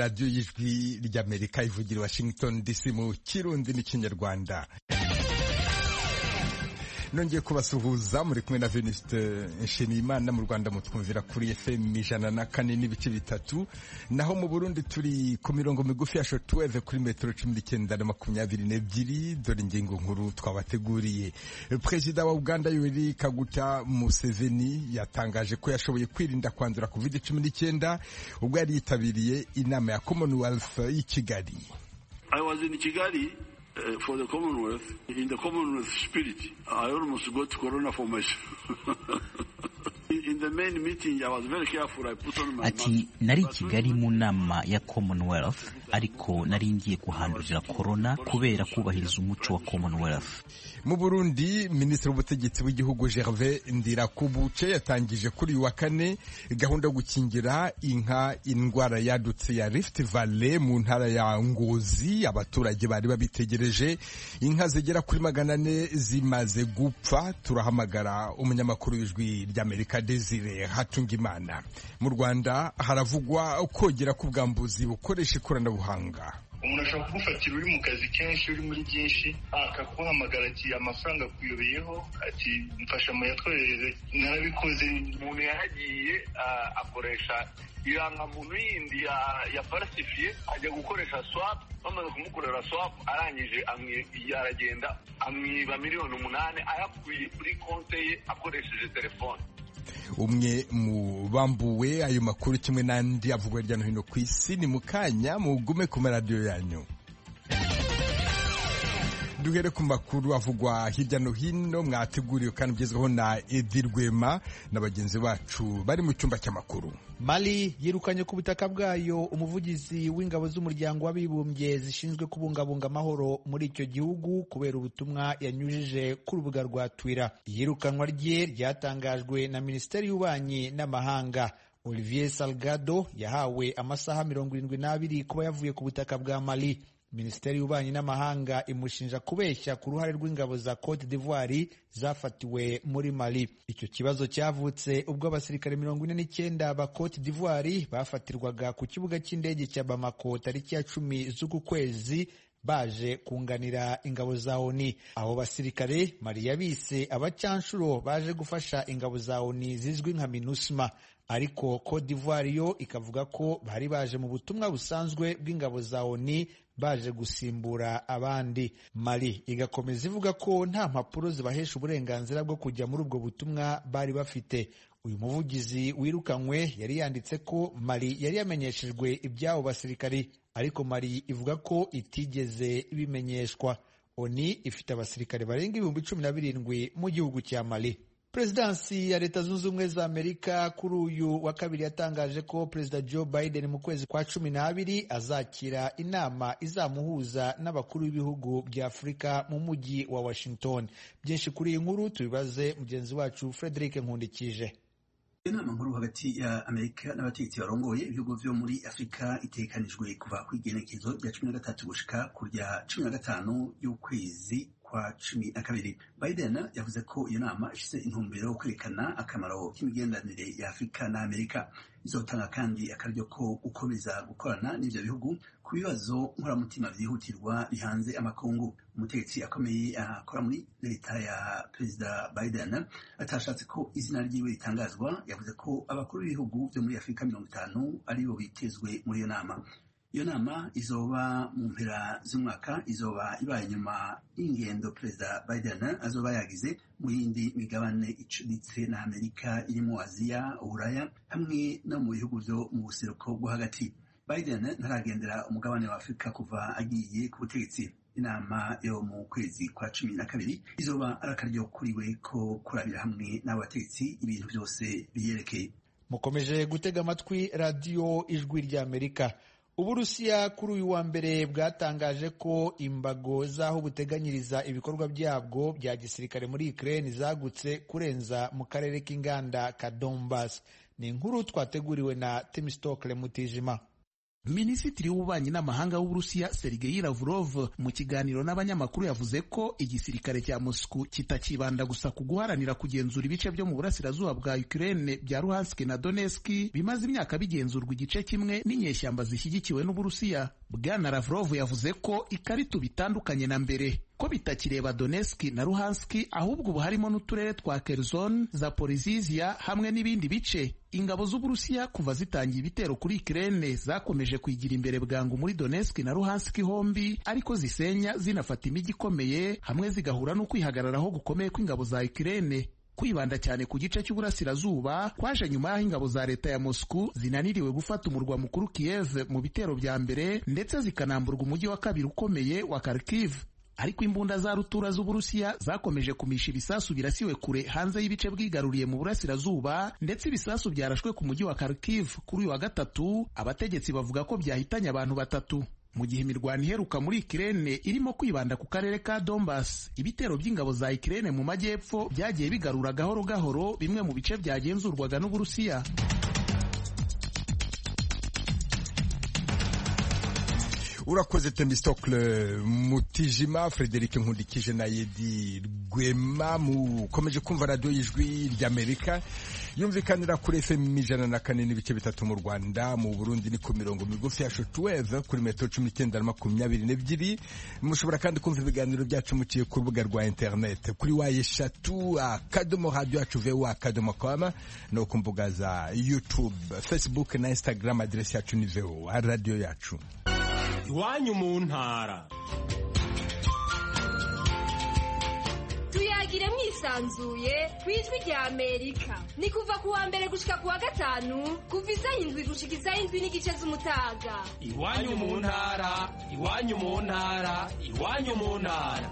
radiyo y'ijwi ry'amerika ivugira i washington dc mu kirundi n'ikinyarwanda nongeye kubasuhuza muri kumwe na Venuste Nshimiyimana mu Rwanda mutwumvira kuri FM ijana na kane n'ibice bitatu naho mu Burundi turi ku mirongo migufi ya shortwave kuri metero cumi n'icyenda na makumyabiri n'ebyiri dore ingingo nkuru twabateguriye Perezida wa Uganda Yoweri Kaguta Museveni yatangaje ko yashoboye kwirinda kwandura covid cumi n'icyenda ubwo yari yitabiriye inama ya Commonwealth y'i Kigali I was in Kigali Uh, for the Commonwealth, in the Commonwealth spirit, I almost got corona for myself. in the main meeting, I was very careful. I put on my ati nari kigali mu nama ya commonwealth ariko nari ngiye kuhandurira corona kubera kubahiriza umuco wa commonwealth mu burundi minisitiri w'ubutegetsi w'igihugu gervais ndirakubuce yatangije kuri uyu wa kane gahunda yo gukingira inka indwara yadutse ya rift valley mu ntara ya ngozi abaturage bari babitegereje inka zigera kuri magana ane zimaze gupfa turahamagara umunyamakuru w'ijwi ry'amerika desire hatungimana mu rwanda haravugwa kogera k'ubwambuzi bukoresha ikoranabuhanga umuntu ashobora kugufatira uri mu kazi kenshi uri muri byinshi akaguhamagara ati amafaranga akuyobeyeho ati mfasha muyatwereze narabikoze umuntu yaragiye akoresha irangamuntu yindi ya falsifiye ajya gukoresha swap bamaze kumukorera swap arangije aragenda amwiba miliyoni umunani ayakuye kuri konte ye akoresheje telefone umwe mu bambuwe ayo makuru kimwe n'andi avugwa hirya no hino ku isi ni mu kanya mugume ku maradiyo yanyu duhere ku makuru avugwa hirya no hino mwateguriwe kandi ugezweho na edi rwema na bagenzi bacu bari mu cyumba cy'amakuru mali yirukanye ku butaka bwayo umuvugizi w'ingabo z'umuryango w'abibumbye zishinzwe kubungabunga amahoro muri icyo gihugu kubera ubutumwa yanyujije ku rubuga rwa twira iyirukanwa rye ryatangajwe na minisiteri y'ububanyi n'amahanga olivier salgado yahawe amasaha mirongo irindwi n'abiri kuba yavuye ku butaka bwa mali minisiteri y'ububanyi n'amahanga imushinja kubeshya ku ruhare rw'ingabo za cote d'ivoire zafatiwe muri mali icyo kibazo cyavutse ubwo abasirikare mirongo ine n'icyenda ba cote d'ivoire bafatirwaga ku kibuga cy'indege cya bamako tariki ya cumi z'uku kwezi baje kunganira ingabo za oni abo basirikare mali yabise abacyanshuro baje gufasha ingabo za oni zizwi nka minusma ariko Cote d'Ivoire yo ikavuga ko bari baje mu butumwa busanzwe bw'ingabo za ONU baje gusimbura abandi. Mali igakomeza ivuga ko nta mpapuro zibahesha uburenganzira bwo kujya muri ubwo butumwa bari bafite. Uyu muvugizi wirukanywe yari yanditse ko Mali yari yamenyeshejwe iby'abo basirikari, ariko Mali ivuga ko itigeze ibimenyeshwa. ONU ifite abasirikare barenga ibihumbi cumi na birindwi mu gihugu cya Mali. Perezidansi ya Leta Zunze Ubumwe za Amerika kuri uyu wa kabiri yatangaje ko Perezida Joe Biden mu kwezi kwa cumi n'abiri azakira inama izamuhuza n'abakuru b'ibihugu bya Afurika mu mujyi wa Washington. Byinshi kuri iyi nkuru tubibaze mugenzi wacu Frederick Nkundikije. inama nkuru hagati ya amerika n'abategetsi barongoye ibihugu vyo muri afurika itegekanijwe kuva ku igenekezo rya cumi na gatatu gushika ku rya cumi na gatanu y'ukwezi kwa cumi na kabiri biden yavuze ko iyo nama ifise intumbero yo kwerekana akamaro k'imigenderanire ya afurika na amerika izotanga kandi akaryo ko gukomeza gukorana n'ivyo bihugu ku bibazo nkoramutima vyihutirwa bihanze amakungu umutegetsi akomeye akora muri leta ya perezida biden atashatse ko izina ryiwe ritangazwa yavuze ko abakuru b'ibihugu vyo muri afurika mirongo itanu aribo bitezwe muri iyo nama iyo nama izoba mu mpera z'umwaka izoba ibaye nyuma y'ingendo perezida biden azoba yagize mu yindi migabane icuditse na amerika irimo aziya uburaya hamwe no mu bihugu vyo mu buseruko bwo hagati biden ntaragendera umugabane wa afurika kuva agiye ku butegetsi inama yo mu kwezi kwa cumi na kabiri izoba ari akaryo kuriwe ko kurabira hamwe n'abategetsi ibintu byose biyerekeye mukomeje gutega amatwi radiyo ijwi ry'amerika uburusiya kuri uyu wa mbere bwatangaje ko imbago z'aho buteganyiriza ibikorwa byabwo bya gisirikare muri Ukraine zagutse kurenza mu karere k'inganda ka Donbas ni inkuru twateguriwe na Temistokle Mutijima minisitiri w'ububanyi n'amahanga w'uburusiya sergei lavrov mu kiganiro n'abanyamakuru yavuze ko igisirikare cya moscow kitakibanda gusa ku guharanira kugenzura ibice byo mu burasirazuba bwa ukraine bya luhansk na donetsk bimaze imyaka bigenzurwa igice kimwe n'inyeshyamba zishyigikiwe n'uburusiya bwana lavrov yavuze ko ikarita bitandukanye na mbere ko bitakireba donetsk na luhansk ahubwo ubu harimo n'uturere twa kherson zaporizizia hamwe n'ibindi bice ingabo z'uburusiya kuva zitangiye ibitero kuri Ukraine zakomeje kwigira imbere bwangu muri Donetsk na Luhansk hombi ariko zisenya zinafata imijyi ikomeye hamwe zigahura no kwihagararaho gukomeye kw'ingabo za Ukraine kwibanda cyane ku gice cy'uburasirazuba kwaje nyuma y'aho ingabo za leta ya Moscow zinaniriwe gufata umurwa mukuru Kiev mu bitero bya mbere ndetse zikanamburwa umujyi wa kabiri ukomeye wa Kharkiv ariko imbunda za rutura z'uburusiya zakomeje kumisha ibisasu birasiwe kure hanze y'ibice bwigaruriye mu burasirazuba ndetse ibisasu byarashwe ku mujyi wa Kharkiv kuri uyu wa gatatu abategetsi bavuga ko byahitanye abantu batatu mu gihe imirwano iheruka muri Ukraine irimo kwibanda ku karere ka Donbas ibitero by'ingabo za Ukraine mu majyepfo byagiye bigarura gahoro gahoro bimwe mu bice byagenzurwaga n'uburusiya urakoze temistokle mutijima frederic nkundikije na yedi rwema mukomeje kumva radiyo y'ijwi ry'amerika yumvikanira kuri fm ijana na kane n'ibice bitatu mu rwanda mu burundi ni ku mirongo migufi ya shotweve kuri metero cumi n'icyenda na makumyabiri n'ebyiri mushobora kandi kumva ibiganiro byacu muciye ku rubuga rwa interineti kuri wa eshatu akadomo radiyo yacu vewa akadomo koma no ku mbuga za youtube facebook na instagram aderesi yacu ni vewa radiyo yacu iwanyu mu ntara tuyagire mwisanzuye ku ijwi rya amerika ni kuva ku wa mbere gushika ku wa gatanu kuva isaha indwi gushika isaha indwi n'igice z'umutaga iwanyu mu ntara iwanyu mu ntara iwanyu mu ntara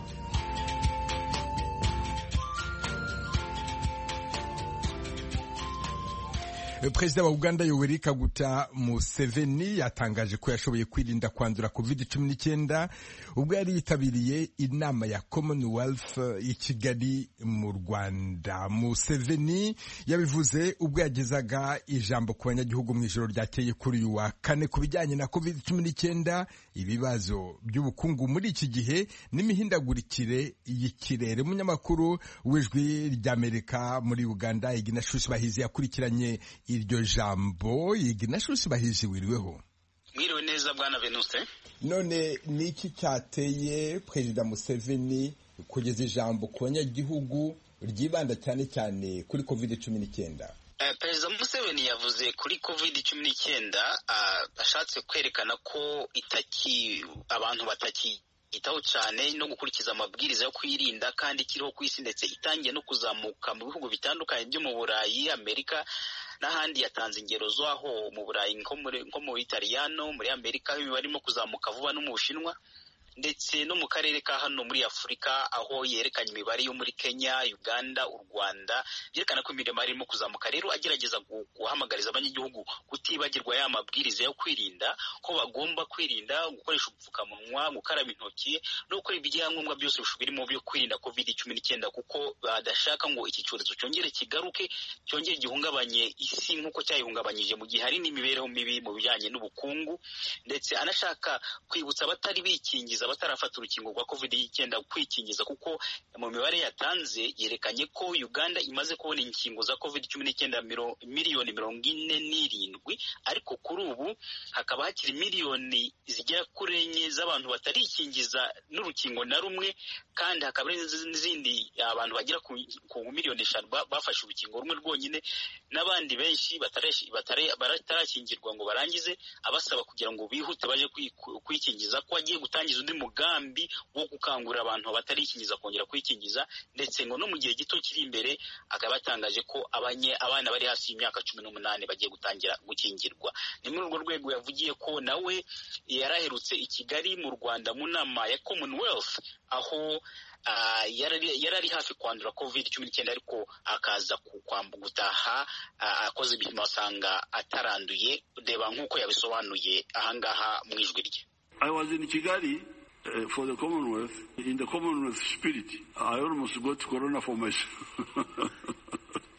perezida wa uganda yoweri kaguta museveni yatangaje ko yashoboye kwirinda kwandura covid cumi n'icyenda ubwo yari yitabiriye inama ya commonwealth i kigali mu rwanda museveni yabivuze ubwo yagezaga ijambo ku banyagihugu mu ijoro ryakeye kuri uyu wa kane ku bijyanye na covid cumi n'icyenda ibibazo by'ubukungu muri iki gihe n'imihindagurikire y'ikirere umunyamakuru w'ijwi ry'amerika muri uganda iginashushi bahizi yakurikiranye iryo jambo iginashushi bahizi wiriweho mwiriwe neza bwana venuse none ni iki cyateye perezida museveni kugeza ijambo ku banyagihugu ryibanda cyane cyane kuri covid cumi n'icyenda perezida museveni yavuze kuri covid cumi n'icyenda ashatse kwerekana ko itaki abantu bataki itaho cyane no gukurikiza amabwiriza yo kwirinda kandi ikiriho ku isi ndetse itangiye no kuzamuka mu bihugu bitandukanye byo mu burayi amerika n'ahandi yatanze ingero z'aho mu burayi nko mu italiyano muri amerika barimo kuzamuka vuba no mu bushinwa ndetse no mu karere ka hano muri afurika aho yerekanye imibare yo muri kenya uganda u rwanda byerekana ko imirimo irimo kuzamuka rero agerageza guhamagariza abanyagihugu kutibagirwa ya mabwiriza yo kwirinda ko bagomba kwirinda gukoresha ubupfukamunwa gukaraba intoki no gukora ibyangombwa byose birimo byo kwirinda covid cumi n'icyenda kuko badashaka ngo iki cyorezo cyongere kigaruke cyongere gihungabanye isi nk'uko cyayihungabanyije mu gihe hari n'imibereho mibi mu bijyanye n'ubukungu ndetse anashaka kwibutsa abatari bikingiza batarafata urukingo rwa covid icyenda kwikingiza kuko mu mibare yatanze yerekanye ko uganda imaze kubona inkingo za covid cumi n'icyenda miliyoni mirongo ine n'irindwi ariko kuri ubu hakaba hakiri miliyoni zigera kuri enye z'abantu batarikingiza n'urukingo na rumwe kandi hakaba n'izindi abantu bagera ku miliyoni eshanu bafashe urukingo rumwe rwonyine n'abandi benshi batarakingirwa ngo barangize abasaba kugira ngo bihute baje kwikingiza ko agiye gutangiza undi mugambi wo gukangurira abantu batarikingiza kongera kwikingiza ndetse ngo no mu gihe gito kiri imbere akaba yatangaje ko abana bari hasi y'imyaka cumi n'umunani bagiye gutangira gukingirwa ni muri urwo rwego yavugiye ko nawe yaraherutse i kigali mu rwanda mu nama ya commonwealth aho yari ari hafi kwandura covid cumi n'icyenda ariko akaza gutaha akoze ibipimo asanga ataranduye reba nk'uko yabisobanuye ahangaha mu ijwi rye I was in Kigali uh, for the Commonwealth. In the Commonwealth spirit, I almost got corona for myself. in the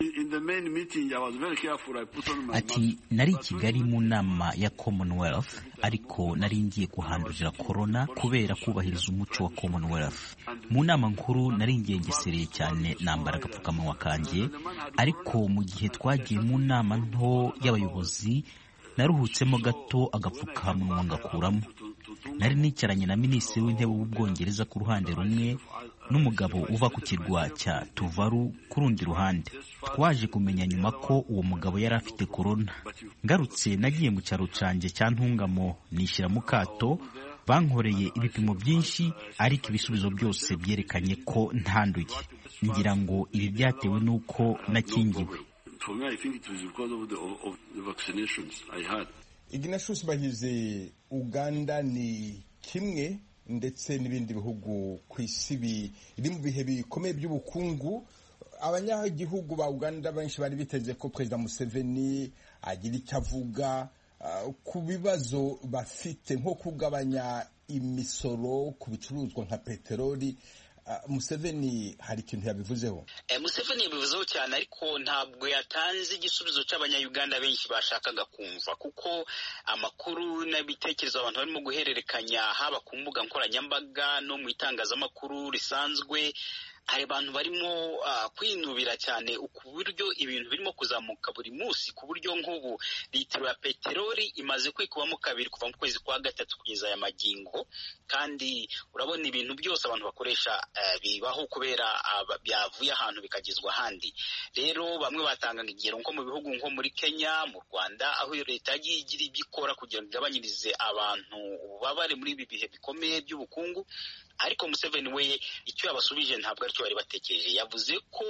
main meeting, I was very careful. I put on my ati nari i kigali mu nama ya commonwealth ariko nari ngiye kuhandurira korona kubera kubahiriza umuco wa commonwealth mu nama nkuru nari ngengesereye cyane nambara agapfukamunwa kanjye ariko mu gihe twagiye mu nama nto y'abayobozi naruhutsemo gato agapfukamunwa ngakuramo nari nicaranye na minisitiri w'intebe w'ubwongereza ku ruhande rumwe n'umugabo uva ku kirwa cya tuvaru ku rundi ruhande twaje kumenya nyuma ko uwo mugabo yari afite korona ngarutse nagiye mu cyaro cyanjye cya ntungamo nishyira mu kato bankoreye ibipimo byinshi ariko ibisubizo byose byerekanye ko ntanduye ngira ngo ibi byatewe n'uko nakingiwe For me, I think it was because of the, of the vaccinations I had. ignatius bahize uganda ni kimwe ndetse n'ibindi bihugu ku isi biri mu bihe bikomeye by'ubukungu abanyagihugu ba uganda benshi bari biteze ko perezida museveni agira icyo avuga uh, ku bibazo bafite nko kugabanya imisoro ku bicuruzwa nka peteroli uh, museveni hari ikintu yabivuzeho museveni yabivuzeho cyane ariko ntabwo yatanze igisubizo cy'abanyayuganda benshi bashakaga kumva kuko amakuru n'ibitekerezo abantu barimo guhererekanya haba ku mbuga nkoranyambaga no mu itangazamakuru risanzwe hari abantu barimo kwinubira cyane ku buryo ibintu birimo kuzamuka buri munsi ku buryo nk'ubu litiro ya peteroli imaze kwikubamo kabiri kuva mu kwezi kwa gatatu kugeza aya magingo kandi urabona ibintu byose abantu bakoresha bibaho kubera byavuye ahantu bikagezwa ahandi rero bamwe batangaga ingero nko mu bihugu nko muri kenya mu rwanda aho leta yagiye igira ibyo ikora kugira ngo igabanyirize abantu ububabare muri ibi bihe bikomeye by'ubukungu ariko museveni we icyo yabasubije ntabwo aricyo bari batekereje yavuze ko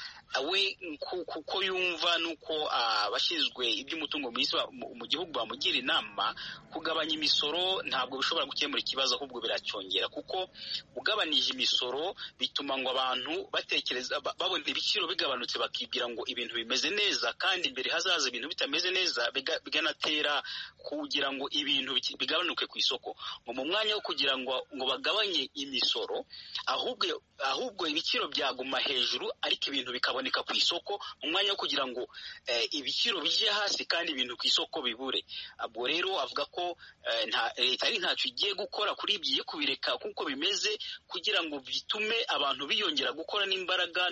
we kuko yumva nuko abashinzwe iby'umutungo mu gihugu bamugira inama kugabanya imisoro ntabwo bishobora gukemura ikibazo ahubwo biracyongera kuko ugabanije imisoro bituma ngo abantu batekereza babona ibiciro bigabanutse bakibwira ngo ibintu bimeze neza kandi imbere hazaza ibintu bitameze neza biganatera kugira ngo ibintu bigabanuke ku isoko ngo mu mwanya wo kugira ngo ngo bagabanye imisoro ahubwo ahubwo ibiciro byaguma hejuru ariko ibintu bikaboneka ku isoko mu mwanya wo kugira ngo ibiciro bijye hasi kandi ibintu ku isoko bibure ubwo rero avuga ko leta ari ntacyo igiye gukora kuri ibyo igiye kubireka kuko bimeze kugira ngo bitume abantu biyongera gukora n'imbaraga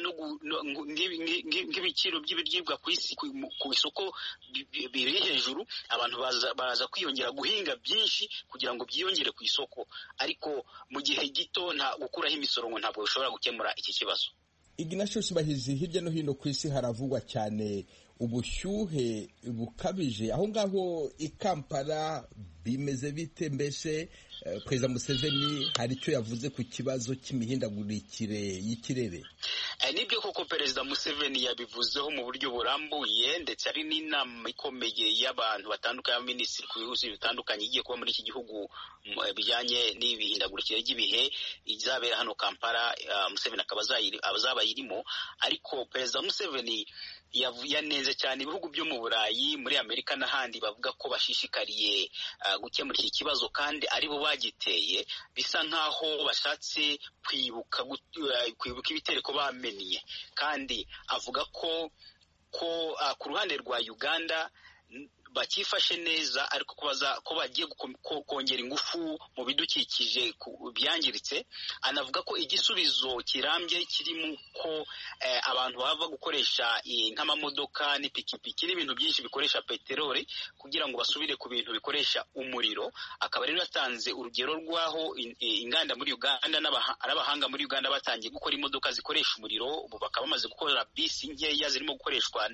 nk'ibiciro by'ibiribwa ku isi ku isoko biri hejuru abantu baza kwiyongera guhinga byinshi kugira ngo byiyongere ku isoko ariko mu gihe gito nta gukuraho imisoro ngo ntabwo bishobora gukemura iki kibazo ignatius bahizi hirya no hino ku isi haravugwa cyane ubushyuhe bukabije aho ngaho i kampala bimeze bite mbese perezida museveni hari icyo yavuze ku kibazo cy'imihindagurikire y'ikirere nibyo koko perezida museveni yabivuzeho mu buryo burambuye ndetse hari n'inama ikomeye y'abantu batandukanye y'abaminisitiri ku bihugu bitandukanye igiye kuba muri iki gihugu bijyanye n'ibihindagurikire ry'ibihe izabera hano kampala museveni akaba azaba ayirimo ariko perezida museveni yanenze cyane ibihugu byo mu burayi muri amerika n'ahandi bavuga ko bashishikariye gukemura iki kibazo kandi aribo bagiteye bisa nk'aho bashatse kwibuka kwibuka ibitereko bamennye kandi avuga ko ko ku ruhande rwa uganda bakifashe neza ariko ko bagiye kongera ingufu mu bidukikije byangiritse anavuga ko igisubizo kirambye kirimo ko abantu bava gukoresha nk'amamodoka n'ipikipiki n'ibintu byinshi bikoresha peteroli kugira ngo basubire ku bintu bikoresha umuriro akaba rero yatanze urugero rw'aho inganda muri uganda n'abahanga muri uganda batangiye gukora imodoka zikoresha umuriro ubu bakaba bamaze gukora bisi nkeya zirimo gukoreshwa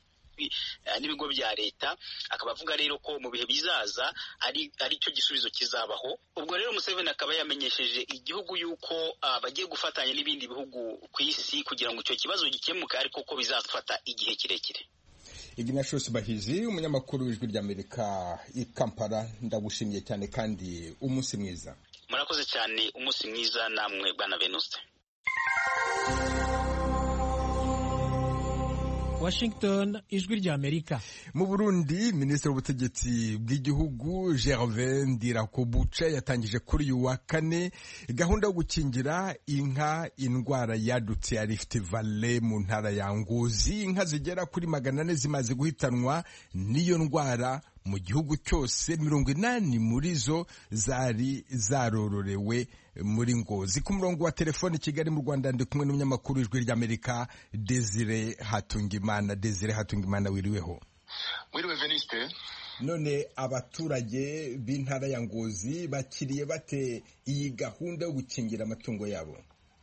n'ibigo bya leta akaba avuga rero ko mu bihe bizaza ari cyo gisubizo kizabaho ubwo rero Museveni akaba yamenyesheje igihugu yuko bagiye gufatanya n'ibindi bihugu ku isi kugira ngo icyo kibazo gikemuke ariko ko bizafata igihe kirekire ignatius bahizi umunyamakuru w'ijwi ry'amerika i kampala ndagushimiye cyane kandi umunsi mwiza murakoze cyane umunsi mwiza namwe bwana venuste Washington ijwi rya Amerika mu Burundi minisitiri w'ubutegetsi bw'igihugu Gervais Ndirakobuca yatangije kuri uyu wa kane gahunda yo gukingira inka indwara yadutse ya Rift Valley mu ntara ya Ngozi inka zigera kuri magana ane zimaze guhitanwa n'iyo ndwara mu gihugu cyose mirongo inani muri zo zari zarororewe muri Ngozi ku murongo wa telefoni Kigali mu Rwanda ndi kumwe n'umunyamakuru w'ijwi ry'Amerika Desire Hatungimana Desire Hatungimana wiriweho mwiriwe Veniste none abaturage b'intara ya Ngozi bakiriye bate iyi gahunda yo gukingira amatungo yabo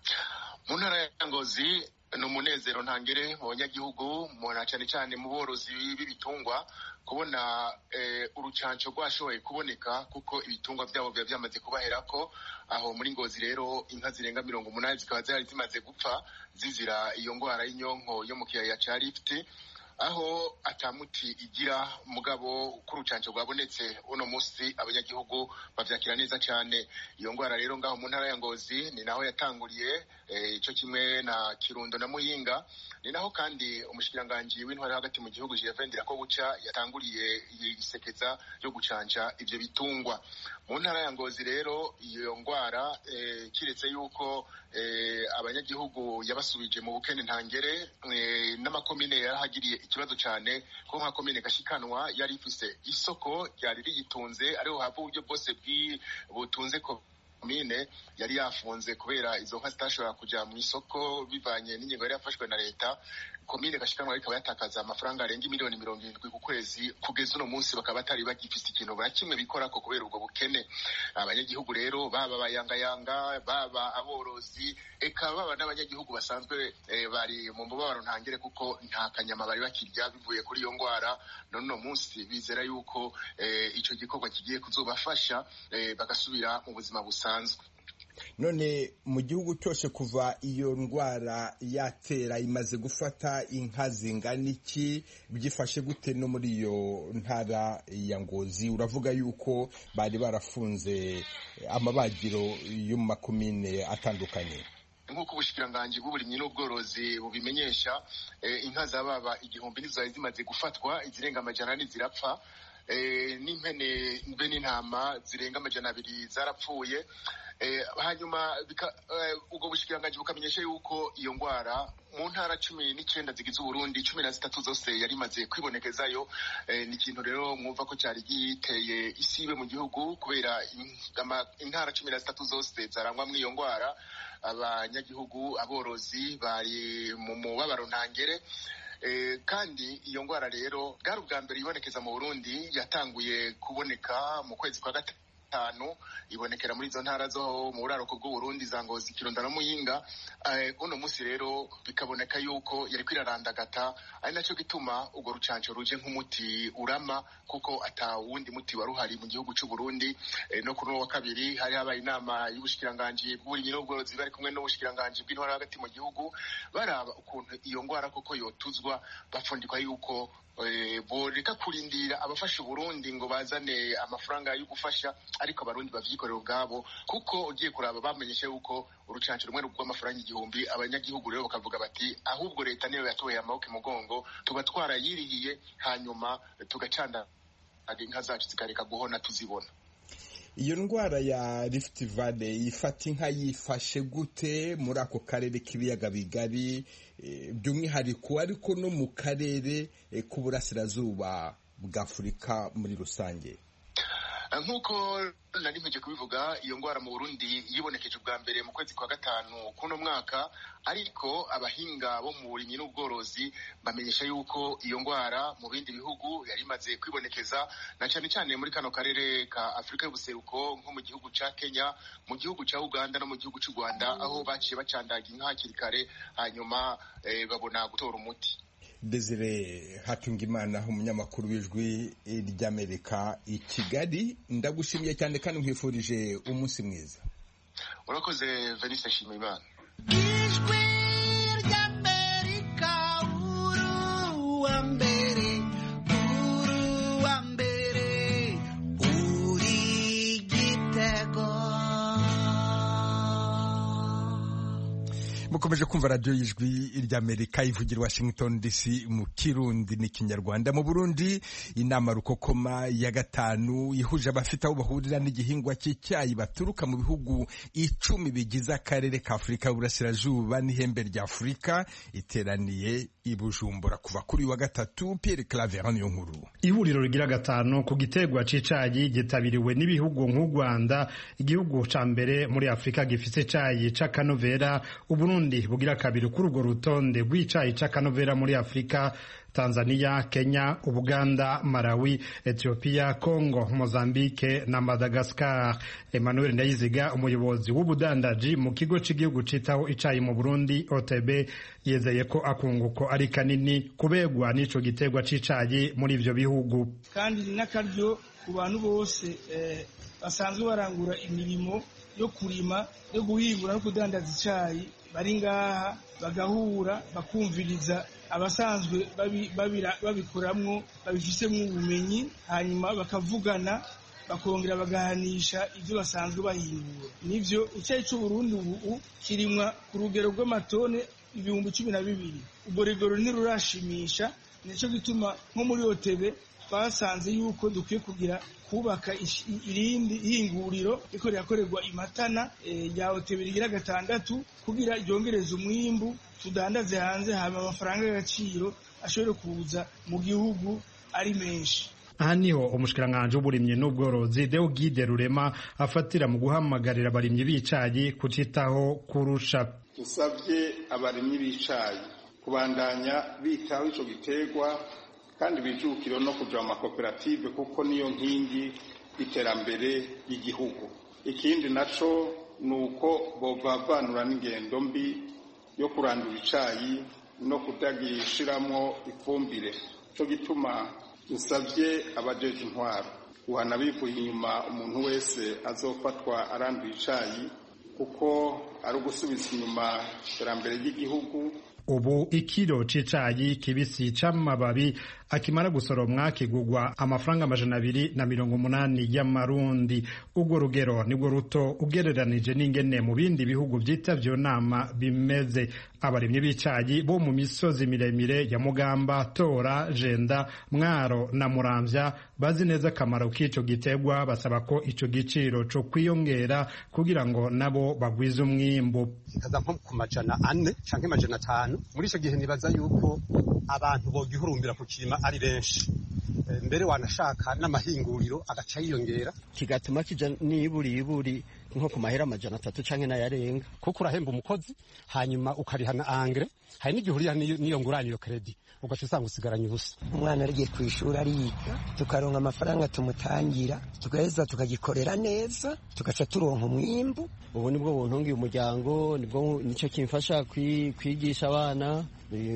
mu ntara ya Ngozi ni umunezero ntangere mu banyagihugu cyane cyane mu borozi b'ibitungwa kubona urucanco rwashoboye kuboneka kuko ibitungwa byabo biba byamaze kubaherako aho muri ngozi rero inka zirenga mirongo umunani zikaba zari zimaze gupfa zizira iyo ndwara y'inyonko yo mu kiyaya cya rifite aho atamuti igira mugabo uko urucanco rwabonetse uno munsi abanyagihugu bavyakira neza cyane iyo ndwara rero ngaho mu ntara ya ngozi ni naho yatanguriye ico kimwe na kirundo na muyinga ni naho kandi umushikiranganji w'intwari hagati mu gihugu Gervais Ndirakobuca yatanguriye isekeza ryo gucanja ivyo bitungwa mu ntara ya ngozi rero iyo ndwara kiretse yuko abanyagihugu yabasubije mu bukene ntangere n'amakomine yarahagiriye ikibazo cyane ko nka komine gashikanwa yari ifise isoko ryari riyitunze ariho hava uburyo bwose butunze komine yari yafunze kubera izo nka zitashobora kuja mu isoko bivanye n'ingingo yari yafashwe na leta komine gashikanwa ikaba yatakaza amafaranga arenga miliyoni mirongo irindwi ku kwezi kugeza uno munsi bakaba batari bagifise ikintu na kimwe bikorako kubera ubwo bukene abanyagihugu rero baba abayangayanga baba aborozi eka baba n'abanyagihugu basanzwe bari mu mubabaro ntangere kuko nta kanyama bari bakirya bivuye kuri iyo ndwara none uno munsi bizera yuko ico gikorwa kigiye kuzobafasha bagasubira mu buzima busanzwe none mu gihugu cyose kuva iyo ndwara yatera imaze gufata inka zingana iki byifashe gute no muri iyo ntara ya ngozi uravuga yuko bari barafunze amabagiro yo mu makomine atandukanye nk'uko ubushikiranganji bw'uburimyi n'ubworozi bubimenyesha inka zababa igihumbi nizo zari zimaze gufatwa izirenga amajana ane zirapfa n'impene mbe n'intama zirenga amajana abiri zarapfuye hanyuma ubwo bushikiranganji bukamenyesha yuko iyo ndwara mu ntara cumi n'icyenda zigize uburundi cumi na zitatu zose yari imaze kwibonekezayo ni ikintu rero mwumva ko cyari giteye isibe mu gihugu kubera intara cumi na zitatu zose zarangwamo iyo ndwara abanyagihugu aborozi bari mu mubabaro ntangere kandi iyo ndwara rero bwari ubwa mbere ibonekeza mu burundi yatanguye kuboneka mu kwezi kwa gatatu gatanu ibonekera muri izo ntara zo mu buraruko bw'uburundi za ngozi kironda na muyinga uno munsi rero bikaboneka yuko yari kwirarandagata ari nacyo gituma urwo rucanco ruje nk'umuti urama kuko ata wundi muti wari uhari mu gihugu cy'u Burundi no kuri uwo wa kabiri hari habaye inama y'ubushikiranganji bw'uburimyi n'ubworozi bari kumwe n'ubushikiranganji bw'intwara hagati mu gihugu baraba ukuntu iyo ndwara koko yotuzwa bapfundikwa yuko boreka kurindira abafasha uburundi ngo bazane amafaranga yo gufasha ariko abarundi bavyikorera ubwabo kuko ugiye kuraba bamenyeshe yuko urucanco rumwe rw'amafaranga igihumbi abanyagihugu rero bakavuga bati ahubwo leta niyo yatoye amaboko imugongo tuba twarayirihiye hanyuma tugacanda inka zacu zikareka guhona tuzibona iyo ndwara ya Rift Valley ifata inka yifashe gute muri ako karere k'ibiyaga bigari by'umwihariko ariko no mu karere k'uburasirazuba bwa Afurika muri rusange nk'uko nari mpije kubivuga iyo ndwara mu burundi yibonekeje ubwa mbere mu kwezi kwa gatanu kuno mwaka ariko abahinga bo mu burimyi n'ubworozi bamenyesha yuko iyo ndwara mu bindi bihugu yari imaze kwibonekeza na cyane cyane muri kano karere ka afurika y'ubuseruko nko mu gihugu ca kenya mu gihugu ca uganda no mu gihugu c'u rwanda aho baciye bacandaga inka hakiri kare hanyuma babona gutora umuti Desire Hatungimana umunyamakuru w'ijwi ry'Amerika i Kigali ndagushimiye cyane kandi nkwifurije umunsi mwiza urakoze Venise Shimimana ijwi ry'Amerika uru wa mbere uru wa mbere uri gitego mukomeje kumva radiyo y'ijwi ry'amerika ivugira washington dc mu kirundi n'ikinyarwanda mu burundi inama rukokoma ya gatanu ihuje abafite aho bahurira n'igihingwa cy'icyayi baturuka mu bihugu icumi bigize akarere ka afurika y'uburasirazuba n'ihembe rya afurika iteraniye i bujumbura kuva kuri wa gatatu pierre claver niyo nkuru ihuriro rigira gatanu ku gitegwa c'icayi gitabiriwe n'ibihugu nk'u rwanda igihugu ca mbere muri afurika gifise icayi c'akanovera uburundi bugira kabiri kuri urwo rutonde rw'icayi c'akanovera muri afurika tanzania kenya ubuganda malawi ethiopia congo mozambique na madagascar emmanuel ndayiziga umuyobozi w'ubudandaji mu kigo cy'igihugu citaho icayi mu burundi otb yizeye ko akunguko ari kanini kubegwa n'ico gitegwa c'icayi muri ivyo bihugu kandi ni n'akaryo ku bantu bose basanzwe barangura imirimo yo kurima yo guhingura no kudandaza icayi bari ngaha bagahura bakumviriza abasanzwe babikoramwo babifisemo ubumenyi hanyuma bakavugana bakongera bagahanisha ibyo basanzwe bahingura nivyo icyayi c'uburundi ubu kirimwa ku rugero rw'amatone ibihumbi cumi na bibiri ubwo rigoro ntirurashimisha nico gituma nko muri otebe twasanze yuko dukwiye kugira kubaka irindi hinguriro riko rirakorerwa imatana rya otebe rigira gatandatu kugira ryongereze umwimbu tudandaze hanze hama amafaranga y'agaciro ashobore kuza mu gihugu ari menshi aha niho umushikiranganji w'uburimyi n'ubworozi Deogide Rurema afatira mu guhamagarira abarimyi b'icayi kucitaho kurusha dusabye abarimyi b'icayi kubandanya bitaho ico giterwa kandi bijukiro no kuja mu makoperative kuko niyo nkingi y'iterambere ry'igihugu ikindi naco ni uko bovavanura n'ingendo mbi yo kurandura icayi no kutagishiramwo ifumbire co gituma dusabye abajeje intwaro guhana bivuye inyuma umuntu wese azofatwa aranduye icayi kuko ari ugusubiza inyuma iterambere ry'igihugu ubu ikiro c'icayi kibisi c'amababi akimara gusoromwa kigugwa amafaranga amajana abiri na mirongo umunani y'amarundi urwo rugero nibwo ruto ugereranije n'ingene mu bindi bihugu vyitavye iyo nama bimeze abarimyi b'icayi bo mu misozi miremire ya mugamba tora jenda mwaro na muramvya bazi neza akamaro k'ico gitegwa basaba ko ico giciro co kwiyongera kugira ngo nabo bagwize umwimbu kikaza nko ku majana ane canke majana atanu muri ico gihe nibaza yuko abantu bogihurumbira kukirima ari benshi mbere wanashaka n'amahinguriro agaca yiyongera kigatuma kija n'iburiburi nko ku mahera amajana atatu canke n'ayarenga kuko urahemba umukozi hanyuma ukariha na angre hari n'igihe uriha n'iyo ngurane iyo kredi ugaca usanga usigaranye ubusa umwana arigiye ku ishuri ariga tukaronka amafaranga tumutangira tugaheza tukagikorera neza tugaca turonka umwimbu ubu nibwo buntungiye umuryango nibwo nicyo kimfasha kwigisha abana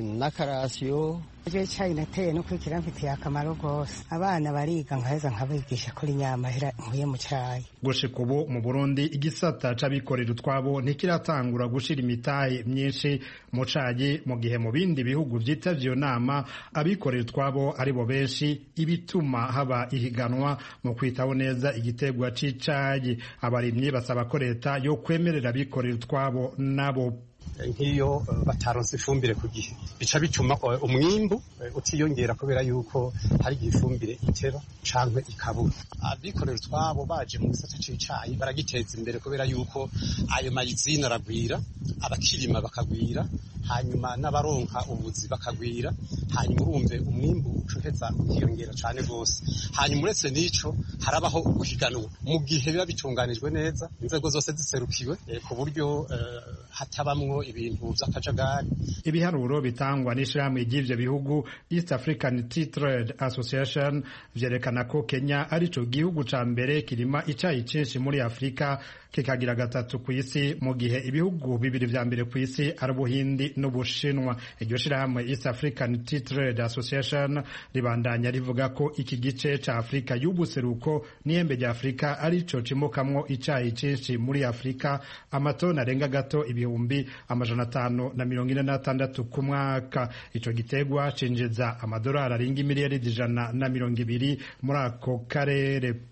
n'akarasiyo iryo cyayi nateye no kwikira mfitiye akamaro rwose abana bariga nkaheza nkabigisha kuri nyamahera nkuye mu cyayi gushika ubu mu burundi igisata c'abikorera utwabo ntikiratangura gushira imitahe myinshi mu cayi mu gihe mu bindi bihugu vyitavye iyo nama abikorera utwabo ari bo benshi ibituma haba ihiganwa mu kwitaho neza igitegwa c'icayi abarimyi basaba ko leta yo kwemerera abikorera utwabo nabo nk'iyo bataronse ifumbire ku gihe bica bituma umwimbu utiyongera kubera yuko hari igihe ifumbire itera canke ikabura abikorera utwabo baje mu gisata c'icayi baragiteza imbere kubera yuko ayo mayizine aragwira abakirima bakagwira hanyuma n'abaronka ubuzi bakagwira hanyuma urumve umwimbu ucuheza ukiyongera cane rwose hanyuma uretse n'ico harabaho guhiganwa mu gihe biba bitunganijwe neza inzego zose ziserukiwe ku buryo hatabamwo ibintu vy'akajagari ibiharuro bitangwa n'ishirahamwe ry'ivyo bihugu East African Tea Trade Association vyerekana ko Kenya arico gihugu ca mbere kirima icayi cinshi muri Afrika kikagira gatatu ku isi mu gihe ibihugu bibiri vya mbere ku isi ari Ubuhindi n'Ubushinwa iryo shirahamwe East African Tea Trade Association ribandanya rivuga ko iki gice ca Afrika y'ubuseruko n'ihembe rya Afrika arico cimukamwo icayi cinshi muri Afrika amatoni arenga gato ibihumbi amajana atanu na mirongo ine n'atandatu ku mwaka ico gitegwa cinjiza amadolari arenga imiliyaridi ijana na mirongo ibiri muri ako karere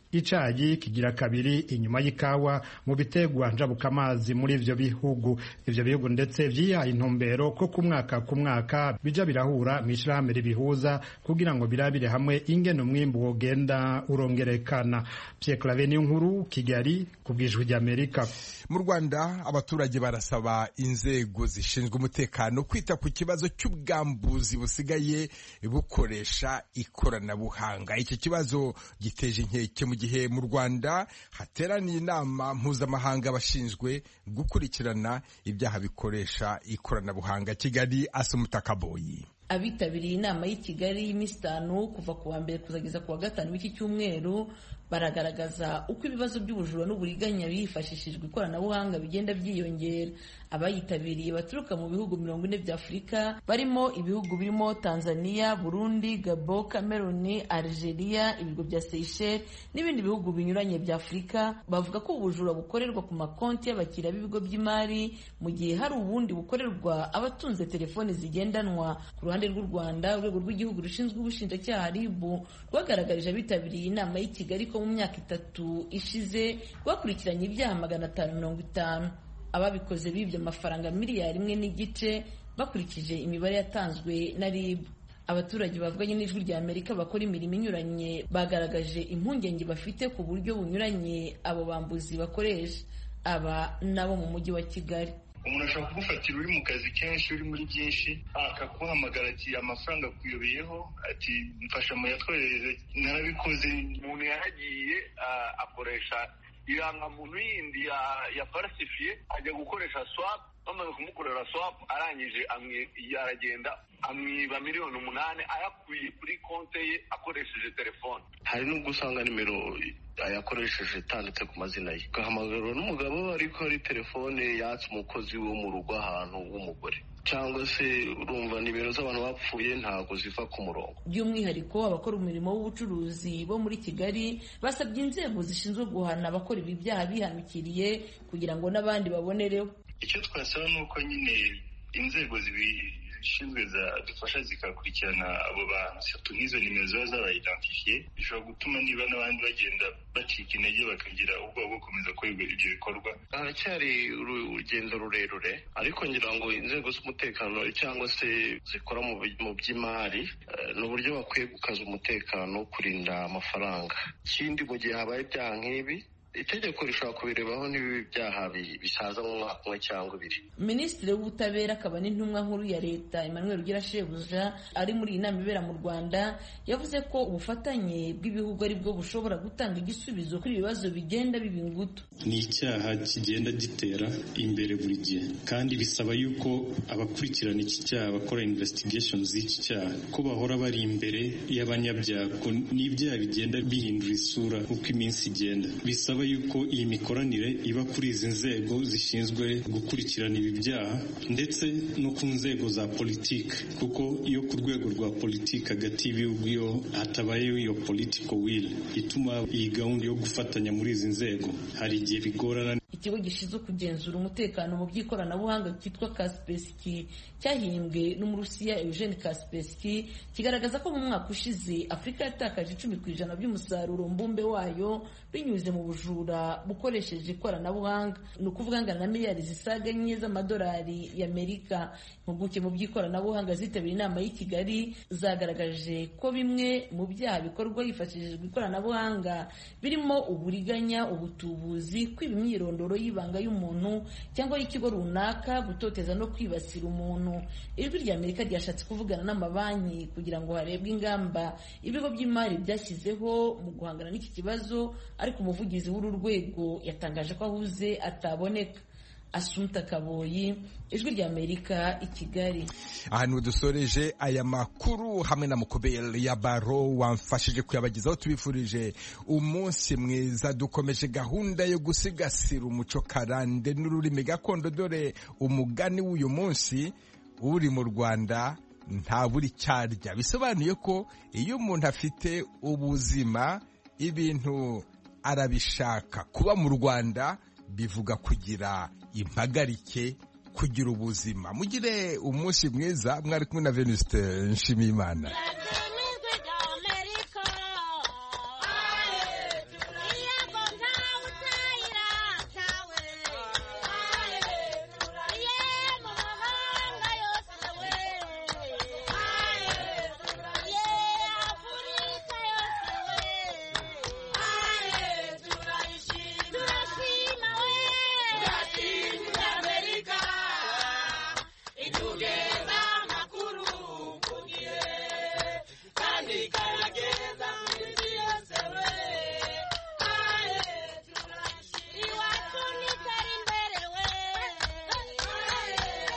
icayi kigira kabiri inyuma y'ikawa mu bitegwa njabukamazi muri ivyo bihugu ivyo bihugu ndetse vyihaye intumbero ko ku mwaka ku mwaka bija birahura mw'ishirahamwe ribihuza kugira ngo birabire hamwe ingene umwimbu wogenda urongerekana Pierre Claver nkuru Kigali ku bwijwi ry'Amerika mu Rwanda abaturage barasaba inzego zishinzwe umutekano kwita ku kibazo cy'ubwambuzi busigaye bukoresha ikoranabuhanga iki kibazo giteje inkeke mu gihe mu Rwanda hateraniye inama mpuzamahanga abashinzwe gukurikirana ibyaha bikoresha ikoranabuhanga Kigali Asumutakaboyi abitabiriye inama y'i Kigali y'iminsi itanu kuva ku wa mbere kuzageza ku wa gatanu w'iki cyumweru baragaragaza uko ibibazo by'ubujura n'uburiganya hifashishijwe ikoranabuhanga bigenda byiyongera abayitabiriye baturuka mu bihugu mirongo ine bya afurika barimo ibihugu birimo tanzania burundi gabo cameroon algeria ibigo bya seychelles n'ibindi bihugu binyuranye bya afurika bavuga ko ubujura bukorerwa ku makonti y'abakiriya b'ibigo by'imari mu gihe hari ubundi bukorerwa abatunze telefoni zigendanwa ku ruhande rw'u rwanda urwego rw'igihugu rushinzwe ubushinjacyaha rib rwagaragarije abitabiriye inama y'i kigali ko mu myaka itatu ishize rwakurikiranye ibyaha magana atanu mirongo itanu ababikoze bibye amafaranga miliyari imwe n'igice bakurikije imibare yatanzwe na rib abaturage bavuganye n'ijwi rya amerika bakora imirimo inyuranye bagaragaje impungenge bafite ku buryo bunyuranye abo bambuzi bakoresha aba nabo mu mujyi wa kigali umuntu ashobora kugufatira uri mu kazi kenshi uri muri byinshi akaguhamagara ati amafaranga akuyobeyeho ati mfasha muyatwoherereze narabikoze umuntu yaragiye akoresha irangamuntu yindi ya farasifiye ajya gukoresha swap bamaze kumukorera swap arangije aragenda amwiba miliyoni umunani ayakuye kuri konte ye akoresheje telefone hari n'ubwo usanga nimero yakoresheje itanditse ku mazina ye agahamagarwa n'umugabo ariko ari telefone yatse umukozi wo mu rugo ahantu w'umugore cyangwa se urumva nimero z'abantu bapfuye ntabwo ziva ku murongo by'umwihariko abakora umurimo w'ubucuruzi bo muri kigali basabye inzego zishinzwe guhana abakora ibi byaha bihanukiriye kugira ngo n'abandi babonereho icyo twasaba ni uko nyine inzego zishinzwe zadufasha zikakurikirana abo bantu satu nk'izo nimero ziba zabayidentifiye bishobora gutuma niba n'abandi bagenda bacika intege bakagira ubwoba bwo gukomeza gukora ibyo bikorwa haracyari urugendo rurerure ariko ngira ngo inzego z'umutekano cyangwa se zikora mu by'imari ni uburyo bakwiye gukaza umutekano kurinda amafaranga ikindi mu gihe habaye ibyaha nk'ibi itegeko rishobora kubirebaho n'ibibi byaha bisaza mu mwaka umwe cyangwa ibiri minisitiri w'ubutabera akaba n'intumwa nkuru ya leta emmanuel ugira shebuja ari muri iyi nama ibera mu rwanda yavuze ko ubufatanye bw'ibihugu ari bwo bushobora gutanga igisubizo kuri ibibazo bigenda biba ingutu ni icyaha kigenda gitera imbere buri gihe kandi bisaba yuko abakurikirana iki cyaha bakora investigation z'iki cyaha ko bahora bari imbere y'abanyabyaha n'ibyaha bigenda bihindura isura uko iminsi igenda bisaba yuko iyi mikoranire iba kuri izi nzego zishinzwe gukurikirana ibi byaha ndetse no ku nzego za politiki kuko iyo ku rwego rwa politiki hagati y'ibihugu iyo hatabayeho iyo political will ituma iyi gahunda yo gufatanya muri izi nzego hari igihe bigorana ikigo gishinzwe kugenzura umutekano mu by'ikoranabuhanga cyitwa kaspeski cyahimbwe n'umurusiya eugene kaspeski kigaragaza ko mu mwaka ushize afurika yatakaje icumi ku ijana by'umusaruro mbumbe wayo binyuze mu bujura bukoresheje ikoranabuhanga ni ukuvuga angana na miliyari zisaga enye z'amadolari y'amerika impuguke mu by'ikoranabuhanga zitabiriye inama y'i kigali zagaragaje ko bimwe mu byaha bikorwa hifashishijwe ikoranabuhanga birimo uburiganya ubutubuzi kwiba imyirondoro y'ibanga y'umuntu cyangwa y'ikigo runaka gutoteza no kwibasira umuntu ijwi rya amerika ryashatse kuvugana n'amabanki kugira ngo harebwe ingamba ibigo by'imari byashyizeho mu guhangana n'iki kibazo ariko umuvugizi w'uru rwego yatangaje ko ahuze ataboneka asumta kaboyi ijwi rya amerika i kigali ahantu dusoreje aya makuru hamwe na mukobere ya baro wamfashije kuyabagezaho tubifurije umunsi mwiza dukomeje gahunda yo gusigasira umuco karande n'ururimi gakondo dore umugani w'uyu munsi uri mu rwanda nta buri cyarya bisobanuye ko iyo umuntu afite ubuzima ibintu arabishaka kuba mu rwanda bivuga kugira impagarike kugira ubuzima mugire umunsi mwiza mwari kumwe na venuste nshimiyimana